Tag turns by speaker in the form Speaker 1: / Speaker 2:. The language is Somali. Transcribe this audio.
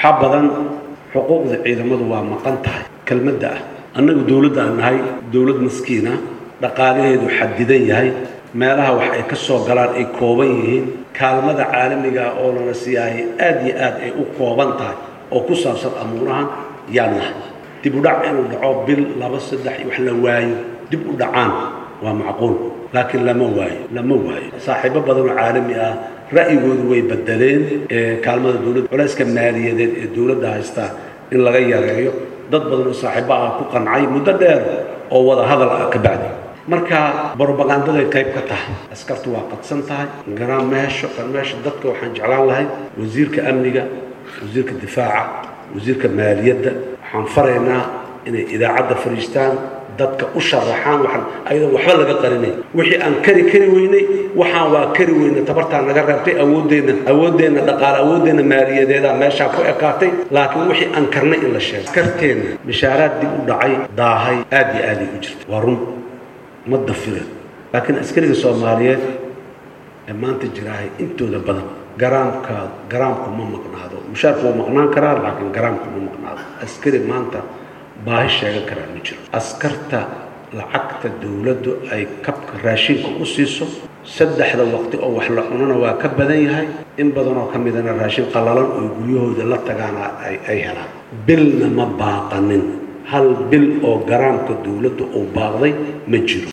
Speaker 1: waxaa badan xuquuqda ciidamadu waa maqan tahay kelmadda ah annagu dowladda aan nahay dowlad maskiina dhaqaalaheedu xadidan yahay meelaha wax ay ka soo galaan ay kooban yihiin kaalmada caalamiga oo lana siiyaahay aad iyo aad ay u kooban tahay oo ku saabsan amuurahan yaan nahay dib u dhac inuu dhaco bil laba saddex iyo wax la waayo dib u dhacaan waa macquul laakiin lama waayo lama waayo saaxiibo badan oo caalami ah ra'yigoodu way bedeleen kaalmada dowladda culayska maaliyadeed ee dowladda haystaa in laga yareeyo dad badan oo saaxiibo ah ku qancay muddo dheer oo wada hadal ah ka bacdi marka brobagandaday qayb ka tahay askartu waa qadsan tahay garaan meesho kan meesha dadka waxaan jeclaan lahay wasiirka amniga wasiirka difaaca wasiirka maaliyadda waxaan faraynaa inay idaacadda fadhiistaan dadka u sharaxaan waxaan ayadoon waxba laga qarinay wixii aan kari kari weynay waxaan waa kari weynay tabartaa naga reebtay awooddeenna awooddeenna dhaqaale awooddeenna maaliyadeedaa meeshaa ku ekaatay laakiin wixii aan karnay in la sheego askarteenna mishaaraad dib u dhacay daahay aad iyo aaday u jirta waa run ma dafiren laakiin askariga soomaaliyeed ee maanta jiraahay intooda badan garaamka garaamku ma maqnaado mushaarku wuu maqnaan karaa laakiin garaamku ma maqnaado askari maanta baahi sheegan karaa ma jiro askarta lacagta dowladdu ay kabka raashinka u siiso saddexda waqti oo wax la cunana waa ka badan yahay in badanoo ka midana raashin qallalan oo guryahooda la tagaana ay helaan bilna ma baaqanin hal bil oo garaamka dowladdu uu baaqday ma jiro